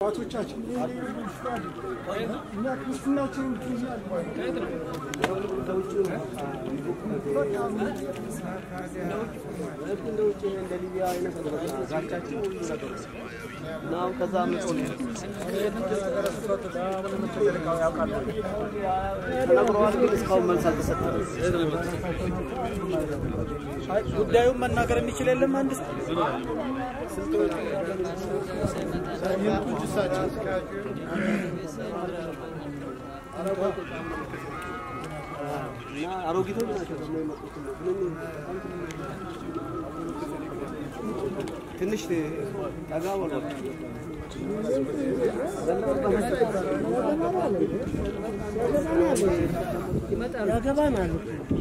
አባቶቻችን እኛ ክርስትናችንን ትይዛል እንደ ውጭ እንደ ሊቢያ አይነት ነው በቃ ዛቻችን ሁሉ ነገር እና አሁን ከዛ መጦ ነው ተነግረዋል፣ ግን እስካሁን መልስ አልተሰጠም። ጉዳዩን መናገር የሚችል የለም አንድ ሰው እና አሮጊቶች ናቸው ደግሞ የመጡት ምንም ትንሽ ጠጋ በሏል። ያገባናል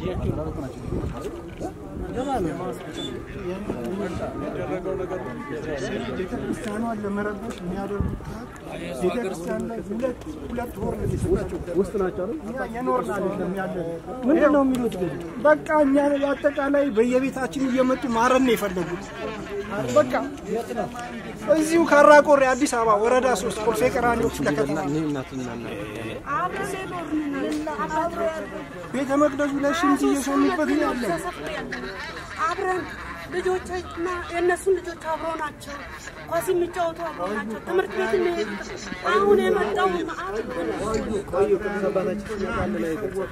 ቤተክርስቲያኗን ለመረበሽ የሚያደርጉት ጥረት ቤተክርስቲያን ላይ ሁለት ሁለት ወር ነው የሰጣቸው። ውስጥ ናቸው አይደል? እኛ የኖርን አይደለም ያለ ምንድን ነው የሚሉት ግን በቃ እኛ አጠቃላይ በየቤታችን እየመጡ ማረም ነው የፈለጉት። በቃ እዚሁ ካራቆሬ አዲስ አበባ ወረዳ ሶስት ኮልፌ ቀራኒዮ ክፍለ ከተማ ቤተ መቅደሱ ላይ ሽንት እየሸኑበት ነው ያለው። አብረን ልጆችና የእነሱን ልጆች አብረው ናቸው። ኳስ የሚጫወቱ አብረው ናቸው። ትምህርት ቤት የሚሄዱ አሁን የመጣው መዓት ቆዩ ቅዱስ አባታችን ሲመጣ አንድ ላይ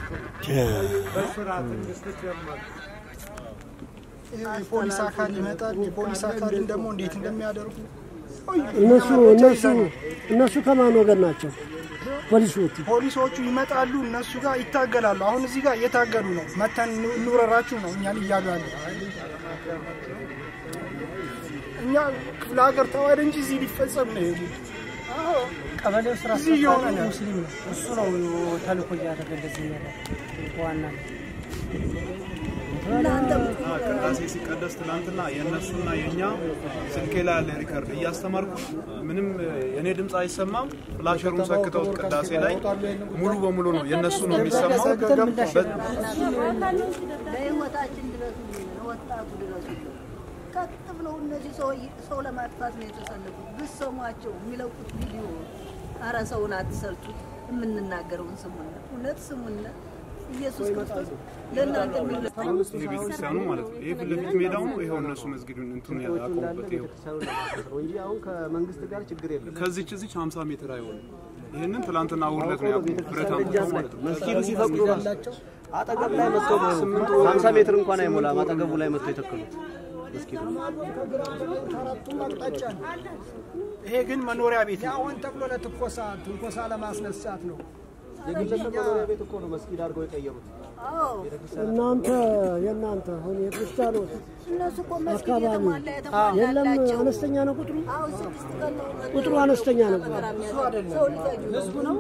የፖሊስ አካል ይመጣል። የፖሊስ አካልን ደግሞ እንዴት እንደሚያደርጉ እነሱ እነሱ እነሱ ከማን ወገን ናቸው? ፖሊሶቹ ፖሊሶቹ ይመጣሉ፣ እነሱ ጋር ይታገላሉ። አሁን እዚህ ጋር እየታገሉ ነው። መተን እንውረራችሁ ነው እኛን እያሉ ያሉ። እኛ ክፍለ ሀገር ተዋህደ እንጂ እዚህ ሊፈጸም ነው ይሄ ቀበሌው ስራ እዚህ እየሆነ ነው። ሙስሊም ነው። እሱ ነው ተልእኮ እያደረገ እንደዚህ ነገር ዋና ቅዳሴ ሲቀደስ ትናንትና የእነሱና የእኛ ስልኬ ላይ ያለ ሪከርድ እያስተማርኩ ምንም የእኔ ድምፅ አይሰማም። ፍላሸሩን ሰክተውት ቅዳሴ ላይ ሙሉ በሙሉ ነው የእነሱ ነው የሚሰማው። በ- ለህይወታችን ድረሱ፣ ለወጣቱ ድረሱ። ቀጥ ብለው እነዚህ ሰው ሰው ለማጥፋት ነው የተሰለፉት። ብትሰሟቸው የሚለቁት ቪዲዮ፣ አረ ሰውን አትሰልቹት። የምንናገረውን ስሙና እውነት ስሙና ኢየሱስ ክርስቶስ ለእናንተ የሚለው ቤተክርስቲያኑ ማለት ነው። ይሄ ፊት ለፊት ሜዳው ነው። ይኸው እነሱ መስጊዱን እንትን ያቆሙበት ይኸው ቤተክርስቲያኑ ነው እንጂ አሁን ከመንግስት ጋር ችግር የለም። ከዚች እዚች 50 ሜትር አይሆንም። ይህንን ትላንትና ውርደት ነው ያቆሙት። ብረታ ደጃፍ ላይ መስጊዱ ሲፈቅዱ ራሱ አጠገብ ላይ መጥቶ ሀምሳ ሜትር እንኳን አይሞላም። አጠገቡ ላይ መጥቶ የተከሉት መስጊዱ አራቱም አቅጣጫ ነው። ይሄ ግን መኖሪያ ቤት ነው። አሁን ተብሎ ለትኮሳ ትንኮሳ ለማስነሳት ነው። የግለሰብ መኖሪያ ቤት እኮ ነው መስጊድ አድርገው የቀየሩት። አዎ እናንተ የእናንተ አሁን የክርስቲያኖች እነሱ እኮ መስጊድ አካባቢ የተሟላ የለም የተሟላላቸው አነስተኛ ነው ቁጥሩ አሁን ስድስት ቀን ነው ቁጥሩ አነስተኛ ነው። ሰው ሊፈጁ ህዝቡ ነው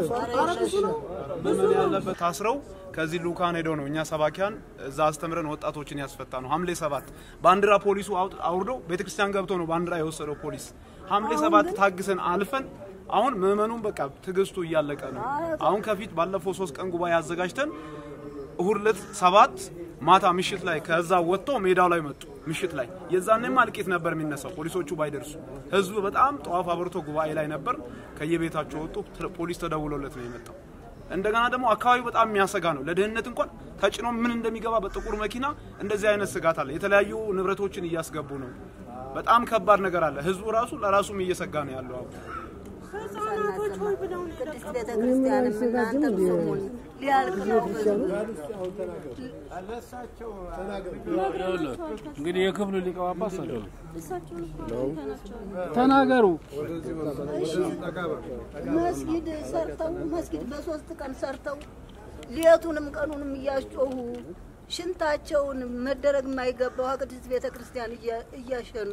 መመን ያለበት ታስረው ከዚህ ልኡካን ሄደው ነው እኛ ሰባኪያን እዛ አስተምረን ወጣቶችን ያስፈታ ነው። ሐምሌ ሰባት ባንዲራ ፖሊሱ አውጥ- አውርዶ ቤተክርስቲያን ገብቶ ነው ባንዲራ የወሰደው ፖሊስ። ሐምሌ ሰባት ታግሰን አልፈን አሁን ምዕመኑን በቃ ትዕግስቱ እያለቀ ነው። አሁን ከፊት ባለፈው ሶስት ቀን ጉባኤ አዘጋጅተን እሁድ ዕለት ሰባት ማታ ምሽት ላይ ከዛ ወጥተው ሜዳው ላይ መጡ። ምሽት ላይ የዛኔማ እልቂት ነበር የሚነሳው ፖሊሶቹ ባይደርሱ። ህዝቡ በጣም ጠዋፍ አብርቶ ጉባኤ ላይ ነበር። ከየቤታቸው ወጡ። ተ- ፖሊስ ተደውሎለት ነው የመጣው። እንደገና ደግሞ አካባቢው በጣም የሚያሰጋ ነው። ለደህንነት እንኳን ተጭኖ ምን እንደሚገባ በጥቁር መኪና እንደዚህ አይነት ስጋት አለ። የተለያዩ ንብረቶችን እያስገቡ ነው። በጣም ከባድ ነገር አለ። ህዝቡ ራሱ ለራሱም እየሰጋ ነው ያለው አሁን። ህጻናቶች ሆይ ብለው ነው ቅድስት ቤተ ክርስቲያንም እናንተም ስሙን ሊያልቅ ነው ህዝቡ እንግዲህ የክፍሉ ሊቀ ጳጳስ አለ እሳቸውን እኮ ናቸው ተናገሩ። መስጊድ ሰርተው መስጊድ በሶስት ቀን ሰርተው ሌቱንም ቀኑንም እያስጮሁ ሽንታቸውን መደረግ የማይገባው ቅድስት ቤተ ክርስቲያን እያ- እያሸኑ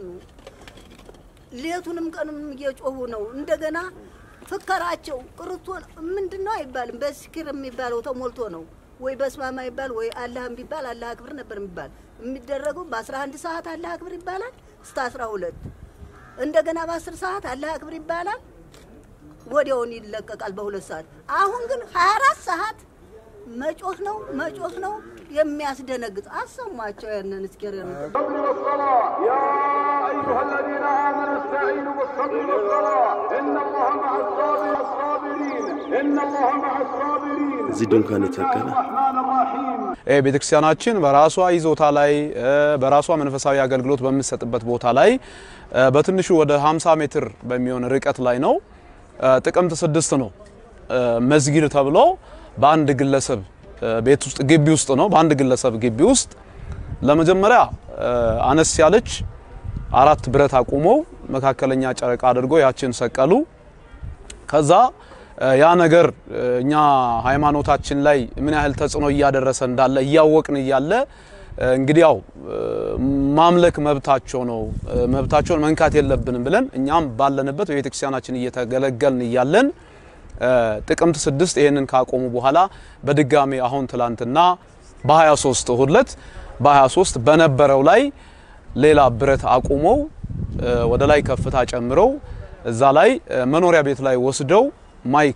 ሌቱንም ቀኑንም እየጮሁ ነው። እንደገና ፍከራቸው ቅርቶ ምንድን ነው አይባልም። በስኪር የሚባለው ተሞልቶ ነው ወይ በስማማ ይባል ወይ አላህ ቢባል አላህ አክብር ነበር የሚባል የሚደረገው በአስራ አንድ ሰዓት አላህ አክብር ይባላል እስከ አስራ ሁለት እንደገና በአስር ሰዓት አላህ አክብር ይባላል ወዲያውን ይለቀቃል በሁለት ሰዓት። አሁን ግን 24 ሰዓት መጮህ ነው መጮህ ነው። የሚያስደነግጥ አሰሟቸው ያንን እስኪር الصبر والصلاة يا أيها الذين آمنوا استعينوا بالصبر والصلاة إن الله مع الصابر الصابرين إن الله مع الصابرين እዚህ ድንኳን የተከለ الرحمن الرحيم ቤተክርስቲያናችን በራሷ ይዞታ ላይ በራሷ መንፈሳዊ አገልግሎት በምትሰጥበት ቦታ ላይ በትንሹ ወደ 50 ሜትር በሚሆን ርቀት ላይ ነው። ጥቅምት ስድስት ነው መስጊድ ተብሎ በአንድ ግለሰብ ቤት ውስጥ ግቢ ውስጥ ነው። በአንድ ግለሰብ ግቢ ውስጥ ለመጀመሪያ አነስ ያለች አራት ብረት አቁመው መካከለኛ ጨረቃ አድርጎ ያችን ሰቀሉ። ከዛ ያ ነገር እኛ ሃይማኖታችን ላይ ምን ያህል ተጽዕኖ እያደረሰ እንዳለ እያወቅን እያለ እንግዲህ ያው ማምለክ መብታቸው ነው፣ መብታቸውን መንካት የለብንም ብለን እኛም ባለንበት በቤተክርስቲያናችን እየተገለገልን እያለን ጥቅምት ስድስት ይህንን ካቆሙ በኋላ በድጋሚ አሁን ትላንትና በ23 እሁድ ዕለት በ23 በነበረው ላይ ሌላ ብረት አቁመው ወደ ላይ ከፍታ ጨምረው እዛ ላይ መኖሪያ ቤት ላይ ወስደው ማይክ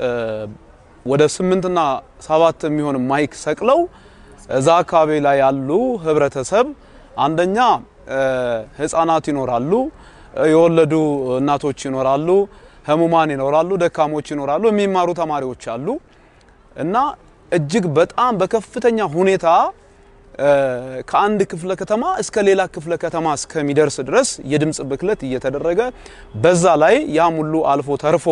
ወደ ስምንትና ሰባት የሚሆን ማይክ ሰቅለው እዛ አካባቢ ላይ ያሉ ህብረተሰብ አንደኛ ህፃናት ይኖራሉ፣ የወለዱ እናቶች ይኖራሉ፣ ህሙማን ይኖራሉ፣ ደካሞች ይኖራሉ፣ የሚማሩ ተማሪዎች አሉ እና እጅግ በጣም በከፍተኛ ሁኔታ ከአንድ ክፍለ ከተማ እስከ ሌላ ክፍለ ከተማ እስከሚደርስ ድረስ የድምፅ ብክለት እየተደረገ በዛ ላይ ያም ሁሉ አልፎ ተርፎ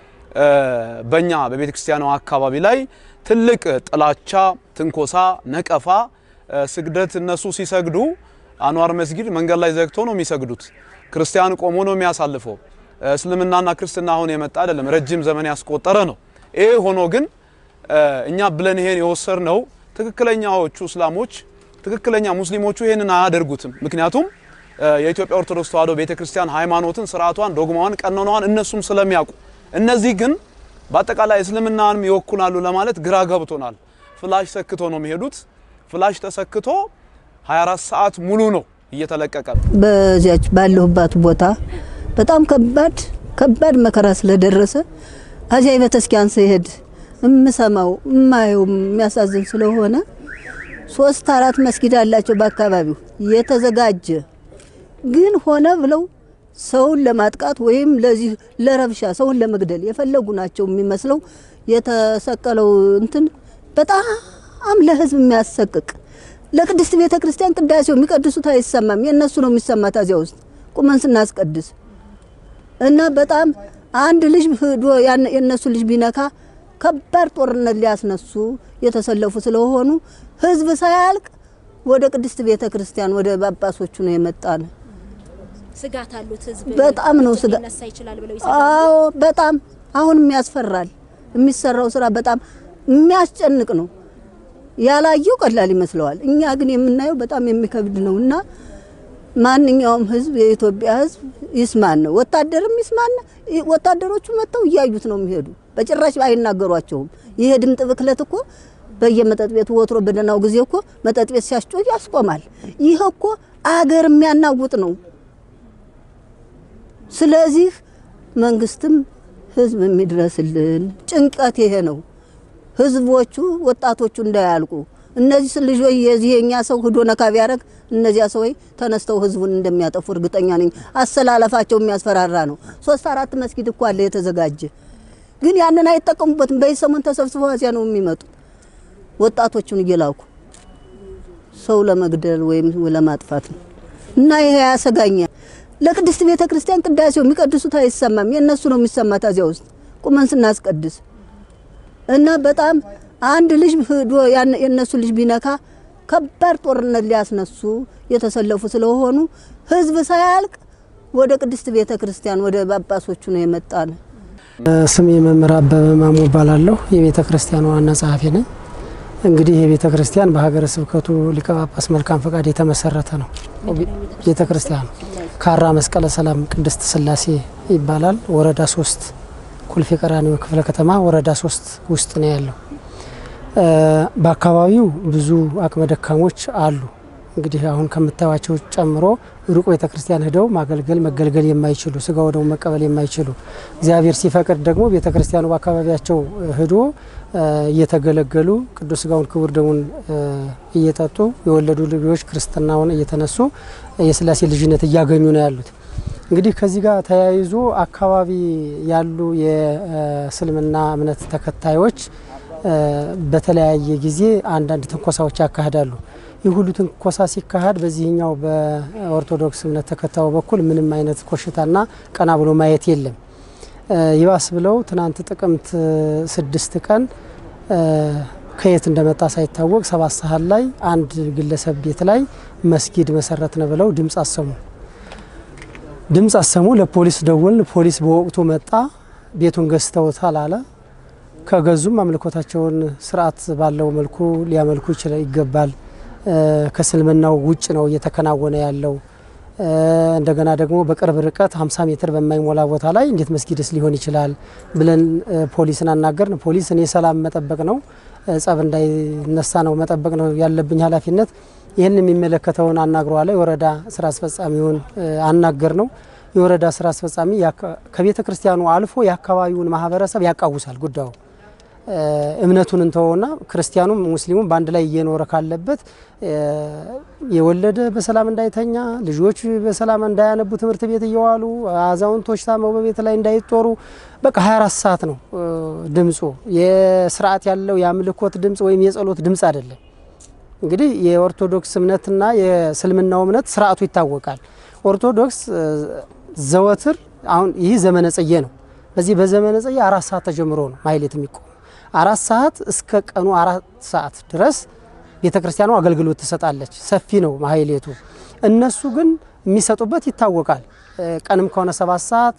በእኛ በቤተ ክርስቲያኗ አካባቢ ላይ ትልቅ ጥላቻ፣ ትንኮሳ፣ ነቀፋ፣ ስግደት እነሱ ሲሰግዱ አንዋር መስጊድ መንገድ ላይ ዘግቶ ነው የሚሰግዱት። ክርስቲያን ቆሞ ነው የሚያሳልፈው። እስልምናና ክርስትና አሁን የመጣ አይደለም፣ ረጅም ዘመን ያስቆጠረ ነው። ይሄ ሆኖ ግን እኛ ብለን ይሄን የወሰድነው ትክክለኛዎቹ እስላሞች ትክክለኛ ሙስሊሞቹ ይሄንን አያደርጉትም። ምክንያቱም የኢትዮጵያ ኦርቶዶክስ ተዋሕዶ ቤተክርስቲያን ሃይማኖትን፣ ስርዓቷን፣ ዶግማዋን፣ ቀኖናዋን እነሱም ስለሚያውቁ እነዚህ ግን በአጠቃላይ እስልምናንም ይወኩላሉ ለማለት ግራ ገብቶናል። ፍላሽ ሰክቶ ነው የሚሄዱት። ፍላሽ ተሰክቶ 24 ሰዓት ሙሉ ነው እየተለቀቀ በዚያች ባለሁባት ቦታ በጣም ከባድ ከባድ መከራ ስለደረሰ አዚያ ቤተክርስቲያን ስሄድ እምሰማው እማየው የሚያሳዝን ስለሆነ ሶስት አራት መስጊድ አላቸው በአካባቢው የተዘጋጀ ግን ሆነ ብለው ሰውን ለማጥቃት ወይም ለዚህ ለረብሻ ሰውን ለመግደል የፈለጉ ናቸው የሚመስለው። የተሰቀለው እንትን በጣም ለህዝብ የሚያሰቅቅ ለቅድስት ቤተ ክርስቲያን ቅዳሴው የሚቀድሱት አይሰማም። የእነሱ ነው የሚሰማት እዚያ ውስጥ ቁመን ስናስቀድስ እና በጣም አንድ ልጅ ሂዶ የእነሱ ልጅ ቢነካ ከባድ ጦርነት ሊያስነሱ የተሰለፉ ስለሆኑ ህዝብ ሳያልቅ ወደ ቅድስት ቤተ ክርስቲያን ወደ ጳጳሶቹ ነው የመጣን። ስጋት አሉት ህዝብ በጣም ነው ስጋ ሊነሳ ይችላል ብለው አዎ በጣም አሁንም ያስፈራል። የሚሰራው ስራ በጣም የሚያስጨንቅ ነው። ያላየው ቀላል ይመስለዋል። እኛ ግን የምናየው በጣም የሚከብድ ነው እና ማንኛውም ህዝብ የኢትዮጵያ ህዝብ ይስማን ነው። ወታደርም ይስማን። ወታደሮቹ መጥተው እያዩት ነው የሚሄዱ። በጭራሽ አይናገሯቸውም። ይሄ ድምጥ ብክለት እኮ በየመጠጥ ቤቱ ወትሮ በደህናው ጊዜ እኮ መጠጥ ቤት ሲያስጮህ ያስቆማል። ይህ እኮ አገር የሚያናውጥ ነው። ስለዚህ መንግስትም ህዝብ የሚድረስልን ጭንቀት ይሄ ነው። ህዝቦቹ ወጣቶቹ እንዳያልቁ እነዚህ ልጆች የዚህ የኛ ሰው ህዶ ነካ ቢያደርግ እነዚያ ሰዎች ተነስተው ህዝቡን እንደሚያጠፉ እርግጠኛ ነኝ። አሰላለፋቸው የሚያስፈራራ ነው። ሶስት አራት መስጊድ እኮ አለ የተዘጋጀ፣ ግን ያንን አይጠቀሙበትም። በሰሞን ተሰብስበው እዚያ ነው የሚመጡት ወጣቶቹን እየላኩ ሰው ለመግደል ወይም ለማጥፋት ነው እና ይሄ ያሰጋኛል። ለቅድስት ቤተ ክርስቲያን ቅዳሴው የሚቀድሱት አይሰማም። የእነሱ ነው የሚሰማት እዚያ ውስጥ ቁመን ስናስቀድስ እና በጣም አንድ ልጅ ሂዶ የእነሱ ልጅ ቢነካ ከባድ ጦርነት ሊያስነሱ የተሰለፉ ስለሆኑ ህዝብ ሳያልቅ ወደ ቅድስት ቤተ ክርስቲያን ወደ ጳጳሶቹ ነው የመጣን። ስሜ መምህር አበበ ማሞ እባላለሁ። የቤተ ክርስቲያኑ ዋና ጸሐፊ ነኝ። እንግዲህ የቤተ ክርስቲያን በሀገረ ስብከቱ ሊቀ ጳጳስ መልካም ፈቃድ የተመሰረተ ነው። ቤተ ክርስቲያኑ ካራ መስቀለ ሰላም ቅድስት ስላሴ ይባላል። ወረዳ ሶስት ኩልፌ ቀራኒዮ ክፍለ ከተማ ወረዳ ሶስት ውስጥ ነው ያለው። በአካባቢው ብዙ አቅመ ደካሞች አሉ። እንግዲህ አሁን ከምታዩቸው ጨምሮ ሩቅ ቤተ ክርስቲያን ሂደው ማገልገል መገልገል የማይችሉ ስጋ ወደሙ መቀበል የማይችሉ እግዚአብሔር ሲፈቅድ ደግሞ ቤተ ክርስቲያኑ በአካባቢያቸው ሂዶ እየተገለገሉ ቅዱስ ስጋውን ክቡር ደሙን እየጠጡ የወለዱ ልጆች ክርስትናውን እየተነሱ የስላሴ ልጅነት እያገኙ ነው ያሉት። እንግዲህ ከዚህ ጋር ተያይዞ አካባቢ ያሉ የእስልምና እምነት ተከታዮች በተለያየ ጊዜ አንዳንድ ትንኮሳዎች ያካሂዳሉ። ይህ ሁሉ ትንኮሳ ሲካሄድ በዚህኛው በኦርቶዶክስ እምነት ተከታዩ በኩል ምንም አይነት ኮሽታና ቀና ብሎ ማየት የለም። ይባስ ብለው ትናንት ጥቅምት ስድስት ቀን ከየት እንደመጣ ሳይታወቅ ሰባት ሰዓት ላይ አንድ ግለሰብ ቤት ላይ መስጊድ መሰረትን ብለው ድምፅ አሰሙ። ድምፅ አሰሙ። ለፖሊስ ደወልን። ፖሊስ በወቅቱ መጣ። ቤቱን ገዝተውታል አለ። ከገዙም አምልኮታቸውን ስርዓት ባለው መልኩ ሊያመልኩ ይችላል ይገባል። ከእስልምናው ውጭ ነው እየተከናወነ ያለው። እንደገና ደግሞ በቅርብ ርቀት 50 ሜትር በማይሞላ ቦታ ላይ እንዴት መስጊድስ ሊሆን ይችላል ብለን ፖሊስን አናገርን። ፖሊስ እኔ ሰላም መጠበቅ ነው፣ ጸብ እንዳይነሳ ነው መጠበቅ ነው ያለብኝ ኃላፊነት። ይህን የሚመለከተውን አናግረዋለ። የወረዳ ስራ አስፈጻሚውን አናገር ነው። የወረዳ ስራ አስፈጻሚ ከቤተ ክርስቲያኑ አልፎ የአካባቢውን ማህበረሰብ ያቃውሳል ጉዳዩ እምነቱን እንተወውና ክርስቲያኑም ሙስሊሙም በአንድ ላይ እየኖረ ካለበት የወለደ በሰላም እንዳይተኛ፣ ልጆች በሰላም እንዳያነቡ ትምህርት ቤት እየዋሉ አዛውንቶች ታመው በቤት ላይ እንዳይጦሩ በቃ 24 ሰዓት ነው ድምፁ። የስርዓት ያለው የአምልኮት ድምፅ ወይም የጸሎት ድምፅ አይደለም። እንግዲህ የኦርቶዶክስ እምነትና የእስልምናው እምነት ስርዓቱ ይታወቃል። ኦርቶዶክስ ዘወትር አሁን ይህ ዘመነ ጽጌ ነው። በዚህ በዘመነ ጽጌ አራት ሰዓት ተጀምሮ ነው ማህሌት የሚቆም አራት ሰዓት እስከ ቀኑ አራት ሰዓት ድረስ ቤተ ክርስቲያኗ አገልግሎት ትሰጣለች። ሰፊ ነው ማህሌቱ። እነሱ ግን የሚሰጡበት ይታወቃል። ቀንም ከሆነ ሰባት ሰዓት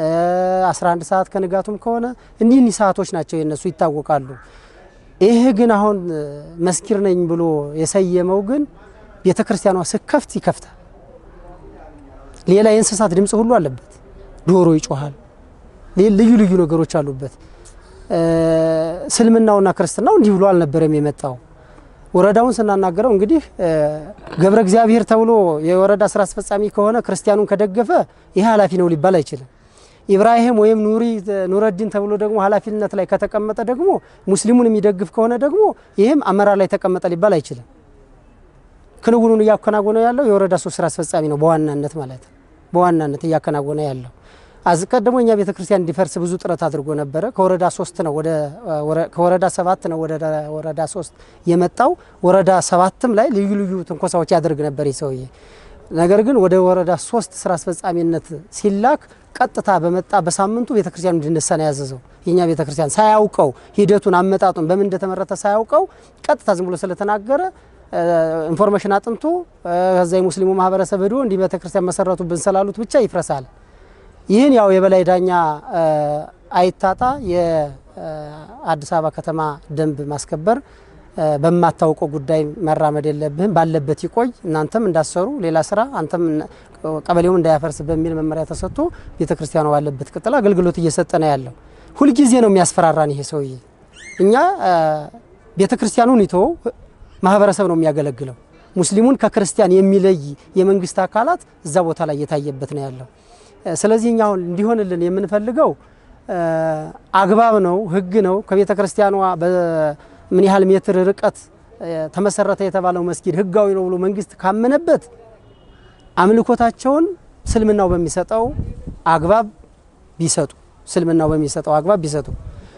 11 ሰዓት ከንጋቱም ከሆነ እኒህ እኒህ ሰዓቶች ናቸው የነሱ ይታወቃሉ። ይሄ ግን አሁን መስኪር ነኝ ብሎ የሰየመው ግን ቤተ ክርስቲያኗ ስከፍት ይከፍታል። ሌላ የእንስሳት ድምፅ ሁሉ አለበት። ዶሮ ይጮሃል። ልዩ ልዩ ነገሮች አሉበት። እስልምናውና ክርስትናው እንዲህ ብሎ አልነበረም የመጣው። ወረዳውን ስናናገረው እንግዲህ ገብረ እግዚአብሔር ተብሎ የወረዳ ስራ አስፈጻሚ ከሆነ ክርስቲያኑን ከደገፈ ይህ ኃላፊ ነው ሊባል አይችልም። ኢብራሂም ወይም ኑሪ ኑረዲን ተብሎ ደግሞ ኃላፊነት ላይ ከተቀመጠ ደግሞ ሙስሊሙን የሚደግፍ ከሆነ ደግሞ ይህም አመራር ላይ ተቀመጠ ሊባል አይችልም። ክንውኑን እያከናወነ ያለው የወረዳ ሶስት ስራ አስፈጻሚ ነው በዋናነት ማለት በዋናነት እያከናወነ ያለው አስቀድሞ እኛ ቤተ ክርስቲያን እንዲፈርስ ብዙ ጥረት አድርጎ ነበረ። ከወረዳ ሶስት ነው ወደ ከወረዳ ሰባት ነው ወደ ወረዳ ሶስት የመጣው። ወረዳ ሰባትም ላይ ልዩ ልዩ ትንኮሳዎች ያደርግ ነበር ይህ ሰውዬ። ነገር ግን ወደ ወረዳ ሶስት ስራ አስፈጻሚነት ሲላክ ቀጥታ በመጣ በሳምንቱ ቤተ ክርስቲያኑ እንዲነሳ ነው ያዘዘው። የኛ ቤተ ክርስቲያን ሳያውቀው ሂደቱን አመጣጡን በምን እንደተመረተ ሳያውቀው ቀጥታ ዝም ብሎ ስለተናገረ ኢንፎርሜሽን አጥንቶ ከዛ የሙስሊሙ ማህበረሰብ ሄዶ እንዲህ ቤተ ክርስቲያን መሰረቱብን ስላሉት ብቻ ይፍረሳል። ይህን ያው የበላይ ዳኛ አይታጣ የአዲስ አበባ ከተማ ደንብ ማስከበር በማታውቀው ጉዳይ መራመድ የለብህም፣ ባለበት ይቆይ፣ እናንተም እንዳሰሩ ሌላ ስራ አንተም ቀበሌውም እንዳያፈርስ በሚል መመሪያ ተሰጥቶ ቤተ ክርስቲያኗ ባለበት ቅጥል አገልግሎት እየሰጠ ነው ያለው። ሁልጊዜ ነው የሚያስፈራራን ይሄ ሰውዬ። እኛ ቤተ ክርስቲያኑን ይተወው ማህበረሰብ ነው የሚያገለግለው። ሙስሊሙን ከክርስቲያን የሚለይ የመንግስት አካላት እዛ ቦታ ላይ እየታየበት ነው ያለው። ስለዚህ እኛ አሁን እንዲሆንልን የምንፈልገው አግባብ ነው፣ ህግ ነው። ከቤተ ክርስቲያኗ በምን ያህል ሜትር ርቀት ተመሰረተ የተባለው መስጊድ ህጋዊ ነው ብሎ መንግስት ካመነበት አምልኮታቸውን ስልምናው በሚሰጠው አግባብ ቢሰጡ ስልምናው በሚሰጠው አግባብ ቢሰጡ፣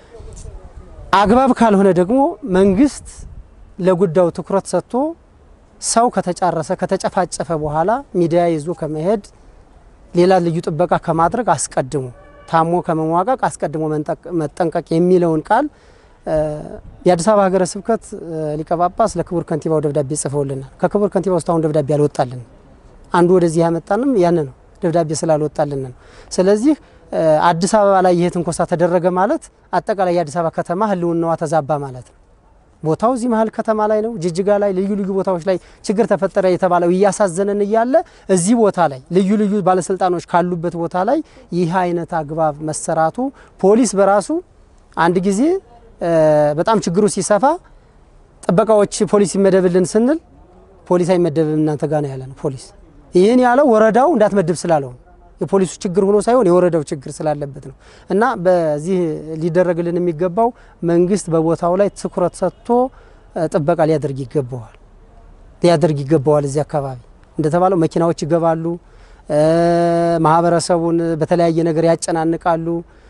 አግባብ ካልሆነ ደግሞ መንግስት ለጉዳዩ ትኩረት ሰጥቶ ሰው ከተጫረሰ ከተጨፋጨፈ በኋላ ሚዲያ ይዞ ከመሄድ ሌላ ልዩ ጥበቃ ከማድረግ አስቀድሞ ታሞ ከመሟቀቅ አስቀድሞ መጠንቀቅ የሚለውን ቃል የአዲስ አበባ ሀገረ ስብከት ሊቀ ጳጳስ ለክቡር ከንቲባው ደብዳቤ ጽፈውልናል። ከክቡር ከንቲባው እስካሁን ደብዳቤ አልወጣልን። አንዱ ወደዚህ ያመጣንም ያን ነው፣ ደብዳቤ ስላልወጣልን ነው። ስለዚህ አዲስ አበባ ላይ ይህ ትንኮሳ ተደረገ ማለት አጠቃላይ የአዲስ አበባ ከተማ ህልውናዋ ተዛባ ማለት ነው። ቦታው እዚህ መሀል ከተማ ላይ ነው። ጅጅጋ ላይ ልዩ ልዩ ቦታዎች ላይ ችግር ተፈጠረ የተባለው እያሳዘነን እያለ እዚህ ቦታ ላይ ልዩ ልዩ ባለስልጣኖች ካሉበት ቦታ ላይ ይህ አይነት አግባብ መሰራቱ ፖሊስ በራሱ አንድ ጊዜ በጣም ችግሩ ሲሰፋ ጥበቃዎች ፖሊስ ይመደብልን ስንል ፖሊስ አይመደብም እናንተ ጋር ነው ያለ ነው ፖሊስ። ይህን ያለው ወረዳው እንዳትመድብ ስላለው ነው። የፖሊሱ ችግር ሆኖ ሳይሆን የወረዳው ችግር ስላለበት ነው። እና በዚህ ሊደረግልን የሚገባው መንግስት በቦታው ላይ ትኩረት ሰጥቶ ጥበቃ ሊያደርግ ይገባዋል ሊያደርግ ይገባዋል። እዚህ አካባቢ እንደተባለው መኪናዎች ይገባሉ፣ ማህበረሰቡን በተለያየ ነገር ያጨናንቃሉ።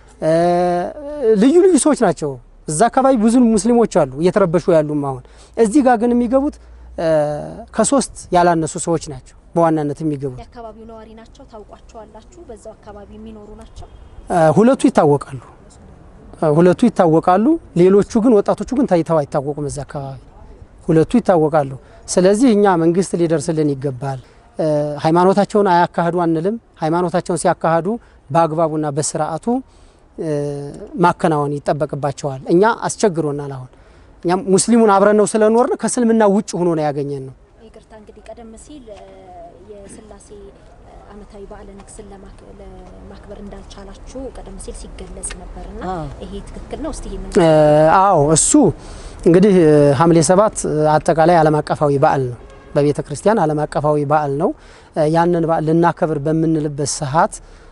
ልዩ ልዩ ሰዎች ናቸው። እዛ አካባቢ ብዙ ሙስሊሞች አሉ እየተረበሹ ያሉም። አሁን እዚህ ጋር ግን የሚገቡት ከሶስት ያላነሱ ሰዎች ናቸው በዋናነት የሚገቡት። የአካባቢው ነዋሪ ናቸው። ታውቋቸዋላችሁ? በዛው አካባቢ የሚኖሩ ናቸው። ሁለቱ ይታወቃሉ ሁለቱ ይታወቃሉ። ሌሎቹ ግን ወጣቶቹ ግን ታይተው አይታወቁም። እዛ አካባቢ ሁለቱ ይታወቃሉ። ስለዚህ እኛ መንግስት ሊደርስልን ይገባል። ሃይማኖታቸውን አያካሂዱ አንልም። ሃይማኖታቸውን ሲያካሂዱ በአግባቡና በስርዓቱ ማከናወን ይጠበቅባቸዋል። እኛ አስቸግሮናል። አሁን እኛም ሙስሊሙን አብረን ነው ስለኖርን ከእስልምና ውጭ ሆኖ ነው ያገኘን ነው። ይቅርታ እንግዲህ ቀደም ሲል የስላሴ ዓመታዊ በዓለ ንግስን ለማክበር እንዳልቻላችሁ ቀደም ሲል ሲገለጽ ነበርና ይሄ ትክክል ነው? እስቲ ይሄንን አዎ፣ እሱ እንግዲህ ሐምሌ ሰባት አጠቃላይ ዓለም አቀፋዊ በዓል ነው። በቤተ ክርስቲያን ዓለም አቀፋዊ በዓል ነው። ያንን በዓል ልናከብር በምንልበት ሰዓት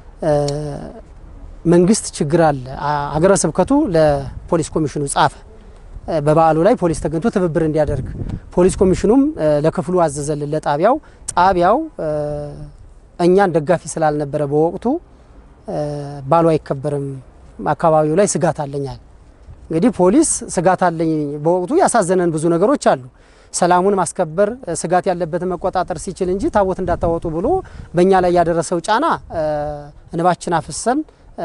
መንግስት ችግር አለ። ሀገረ ስብከቱ ለፖሊስ ኮሚሽኑ ጻፈ። በበዓሉ ላይ ፖሊስ ተገኝቶ ትብብር እንዲያደርግ ፖሊስ ኮሚሽኑም ለክፍሉ አዘዘልን፣ ለጣቢያው። ጣቢያው እኛን ደጋፊ ስላልነበረ በወቅቱ ባሉ አይከበርም፣ አካባቢው ላይ ስጋት አለኛል። እንግዲህ ፖሊስ ስጋት አለኝ በወቅቱ ያሳዘነን ብዙ ነገሮች አሉ። ሰላሙን ማስከበር ስጋት ያለበትን መቆጣጠር ሲችል እንጂ ታቦት እንዳታወጡ ብሎ በእኛ ላይ ያደረሰው ጫና እንባችን አፍሰን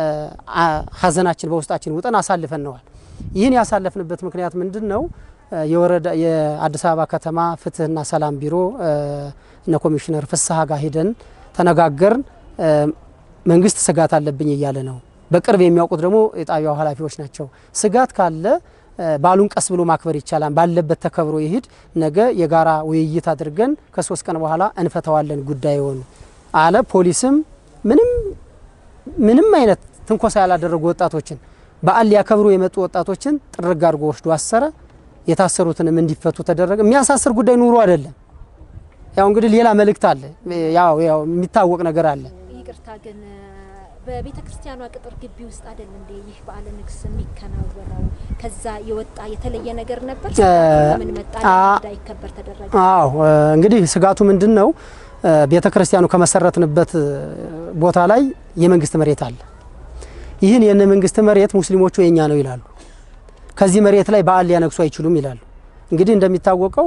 ሀዘናችን በውስጣችን ውጠን አሳልፈነዋል። ይህን ያሳለፍንበት ምክንያት ምንድን ነው? የወረዳ የአዲስ አበባ ከተማ ፍትህና ሰላም ቢሮ እነ ኮሚሽነር ፍስሀ ጋር ሂደን ተነጋገርን። መንግስት ስጋት አለብኝ እያለ ነው። በቅርብ የሚያውቁት ደግሞ የጣቢያው ኃላፊዎች ናቸው። ስጋት ካለ ባሉን ቀስ ብሎ ማክበር ይቻላል፣ ባለበት ተከብሮ ይሂድ። ነገ የጋራ ውይይት አድርገን ከሶስት ቀን በኋላ እንፈተዋለን ጉዳዩን አለ። ፖሊስም ምንም ምንም አይነት ትንኮሳ ያላደረጉ ወጣቶችን በዓል ሊያከብሩ የመጡ ወጣቶችን ጥርግ አድርጎ ወስዶ አሰረ። የታሰሩትንም እንዲፈቱ ተደረገ። የሚያሳስር ጉዳይ ኑሮ አይደለም። ያው እንግዲህ ሌላ መልእክት አለ፣ ያው ያው የሚታወቅ ነገር አለ። ይቅርታ ግን በቤተ ክርስቲያኗ ቅጥር ግቢ ውስጥ አይደል እንዴ ይህ በዓለ ንግስ የሚከናወነው? ከዛ የወጣ የተለየ ነገር ነበር? ምን መጣ እንዳይከበር ተደረገ? አዎ እንግዲህ ስጋቱ ምንድን ነው? ቤተ ክርስቲያኑ ከመሰረትንበት ቦታ ላይ የመንግስት መሬት አለ። ይህን የነ መንግስት መሬት ሙስሊሞቹ የኛ ነው ይላሉ። ከዚህ መሬት ላይ በዓል ሊያነግሱ አይችሉም ይላሉ። እንግዲህ እንደሚታወቀው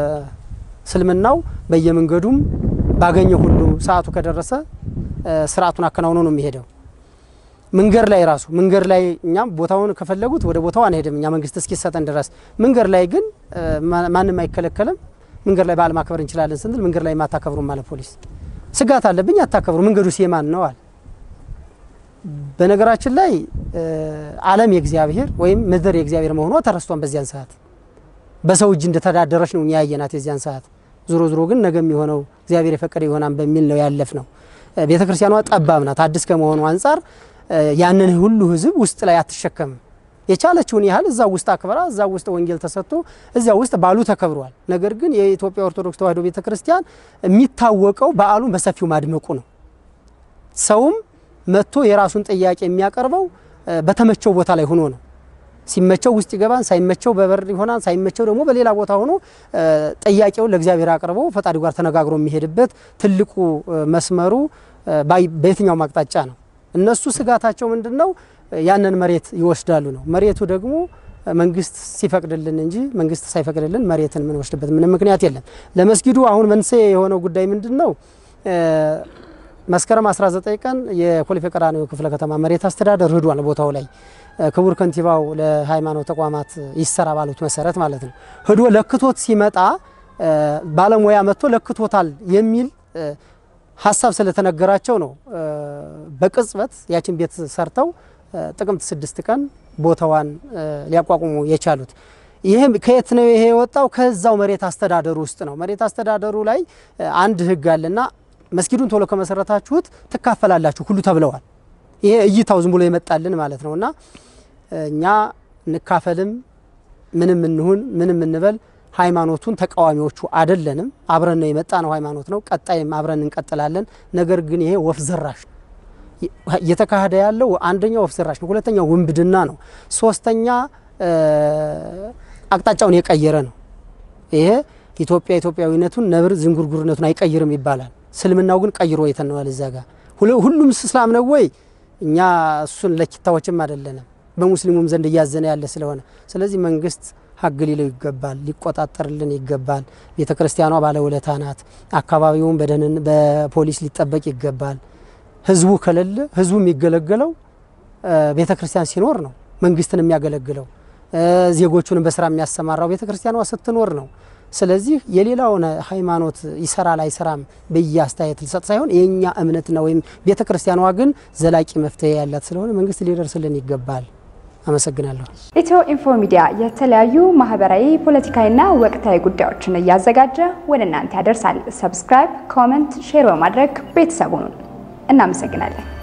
እስልምናው በየመንገዱም ባገኘ ሁሉ ሰዓቱ ከደረሰ ስርዓቱን አከናውኖ ነው የሚሄደው። መንገድ ላይ ራሱ መንገድ ላይ እኛም ቦታውን ከፈለጉት ወደ ቦታው አንሄድም እኛ መንግስት እስኪሰጠን ድረስ። መንገድ ላይ ግን ማንም አይከለከልም። መንገድ ላይ በዓል ማክበር እንችላለን ስንል መንገድ ላይ ማታከብሩም አለ ፖሊስ። ስጋት አለብኝ አታከብሩ፣ መንገዱ የማን ነው አለ። በነገራችን ላይ ዓለም የእግዚአብሔር ወይም ምድር የእግዚአብሔር መሆኗ ተረስቷን በዚያን ሰዓት በሰው እጅ እንደተዳደረች ነው እኛ ያየናት የዚያን ሰዓት። ዞሮ ዞሮ ግን ነገ የሚሆነው እግዚአብሔር የፈቀደ ይሆናል በሚል ነው ያለፍ ነው። ቤተ ክርስቲያኗ ጠባብ ናት። አዲስ ከመሆኑ አንጻር ያንን ሁሉ ህዝብ ውስጥ ላይ አትሸከምም። የቻለችውን ያህል እዛ ውስጥ አክብራ እዛ ውስጥ ወንጌል ተሰጥቶ እዚያ ውስጥ በዓሉ ተከብሯል። ነገር ግን የኢትዮጵያ ኦርቶዶክስ ተዋሕዶ ቤተ ክርስቲያን የሚታወቀው በዓሉን በሰፊው ማድመቁ ነው። ሰውም መጥቶ የራሱን ጥያቄ የሚያቀርበው በተመቸው ቦታ ላይ ሆኖ ነው። ሲመቸው ውስጥ ይገባን፣ ሳይመቸው በበር ይሆናል፣ ሳይመቸው ደግሞ በሌላ ቦታ ሆኖ ጥያቄውን ለእግዚአብሔር አቅርቦ ፈጣሪ ጋር ተነጋግሮ የሚሄድበት ትልቁ መስመሩ በየትኛውም አቅጣጫ ነው። እነሱ ስጋታቸው ምንድን ነው? ያንን መሬት ይወስዳሉ ነው። መሬቱ ደግሞ መንግስት ሲፈቅድልን እንጂ መንግስት ሳይፈቅድልን መሬትን የምንወስድበት ምንም ምክንያት የለም። ለመስጊዱ አሁን መንስኤ የሆነው ጉዳይ ምንድን ነው? መስከረም 19 ቀን የኮልፌ ቀራኒዮ ክፍለ ከተማ መሬት አስተዳደር ሂዷል ቦታው ላይ ክቡር ከንቲባው ለሃይማኖት ተቋማት ይሰራ ባሉት መሰረት ማለት ነው ሂዶ ለክቶት ሲመጣ ባለሙያ መጥቶ ለክቶታል የሚል ሀሳብ ስለተነገራቸው ነው በቅጽበት ያችን ቤት ሰርተው ጥቅምት ስድስት ቀን ቦታዋን ሊያቋቁሙ የቻሉት። ይህ ከየት ነው ይሄ የወጣው? ከዛው መሬት አስተዳደሩ ውስጥ ነው። መሬት አስተዳደሩ ላይ አንድ ህግ አለና መስጊዱን ቶሎ ከመሰረታችሁት ትካፈላላችሁ ሁሉ ተብለዋል። ይሄ እይታው ዝም ብሎ የመጣልን ማለት ነው እና እኛ እንካፈልም ምንም እንሁን ምንም እንበል ሃይማኖቱን ተቃዋሚዎቹ አይደለንም። አብረን ነው የመጣ ነው ሃይማኖት ነው። ቀጣይም አብረን እንቀጥላለን። ነገር ግን ይሄ ወፍ ዘራሽ እየተካሄደ ያለው አንደኛ ወፍ ዘራሽ ነው፣ ሁለተኛ ውንብድና ነው፣ ሶስተኛ አቅጣጫውን የቀየረ ነው። ይሄ ኢትዮጵያ ኢትዮጵያዊነቱን ነብር ዝንጉርጉርነቱን አይቀይርም ይባላል። ስልምናው ግን ቀይሮ የተነዋል። እዛ ጋር ሁሉም እስላም ነው ወይ? እኛ እሱን ለኪታዎችም አይደለንም። በሙስሊሙም ዘንድ እያዘነ ያለ ስለሆነ ስለዚህ መንግስት ሀግ ሊለው ይገባል፣ ሊቆጣጠርልን ይገባል። ቤተ ክርስቲያኗ ባለውለታ ናት። አካባቢውን በደህንን በፖሊስ ሊጠበቅ ይገባል። ህዝቡ ከሌለ ህዝቡ የሚገለገለው ቤተ ክርስቲያን ሲኖር ነው። መንግስትን የሚያገለግለው ዜጎቹንም በስራ የሚያሰማራው ቤተ ክርስቲያኗ ስትኖር ነው። ስለዚህ የሌላውን ሃይማኖት ይሰራል አይሰራም ብዬ አስተያየት ልሰጥ ሳይሆን የእኛ እምነትና ወይም ቤተ ክርስቲያኗ ግን ዘላቂ መፍትሄ ያላት ስለሆነ መንግስት ሊደርስልን ይገባል። አመሰግናለሁ። ኢትዮ ኢንፎ ሚዲያ የተለያዩ ማህበራዊ፣ ፖለቲካዊና ወቅታዊ ጉዳዮችን እያዘጋጀ ወደ እናንተ ያደርሳል። ሰብስክራይብ፣ ኮመንት፣ ሼር በማድረግ ቤተሰቡን እናመሰግናለን።